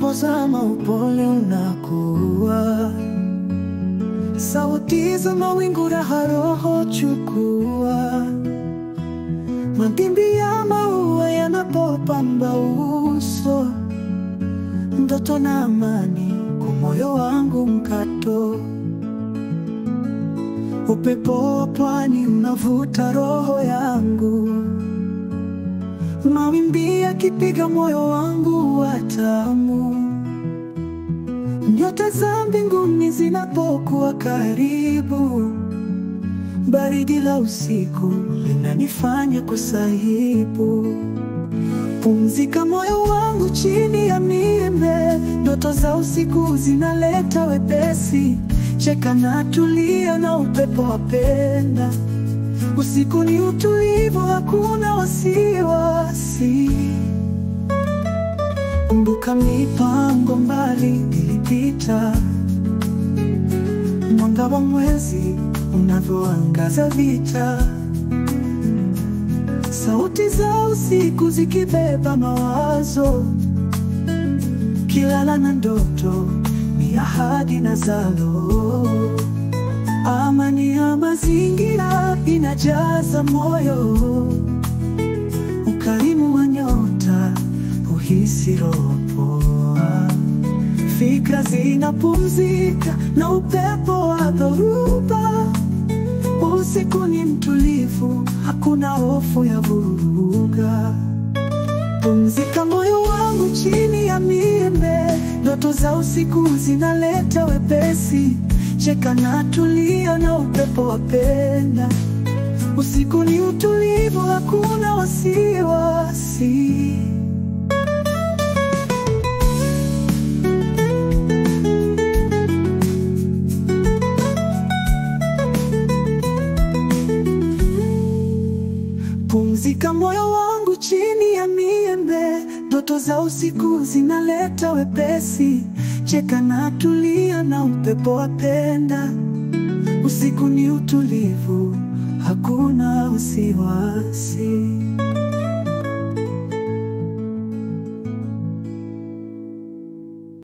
unapozama upole unakuwa, sauti za mawingu, raha roho chukua, mawimbi ya maua yanapopamba uso, ndoto na amani kwa moyo wangu mkato, upepo wa pwani unavuta roho yangu mawimbi yakipiga moyo wangu wa tamu, nyota za mbinguni zinapokuwa karibu, baridi la usiku linanifanya kusahibu. Pumzika moyo wangu chini ya miembe, ndoto za usiku zinaleta wepesi, cheka na tulia na upepo wapenda Usiku ni utulivu, hakuna wasiwasi. Kumbuka mipango mbali ilipita, mwanga wa mwezi unavyoangaza vita, sauti za usiku zikibeba mawazo, kilala na ndoto ni ahadi na zalo Amani ya mazingira inajaza moyo, ukarimu wa nyota uhisi roho poa, fikra zinapumzika na upepo wa dhoruba. Usiku ni mtulivu, hakuna hofu ya vuruga. Pumzika moyo wangu chini ya miembe, ndoto za usiku zinaleta wepesi Cheka na tulia na upepo wapenda. Usiku ni utulivu, hakuna wasiwasi. Pumzika moyo wangu chini ya miembe, ndoto za usiku zinaleta wepesi. Cheka na tulia na upepo wapenda. Usiku ni utulivu, hakuna wasiwasi.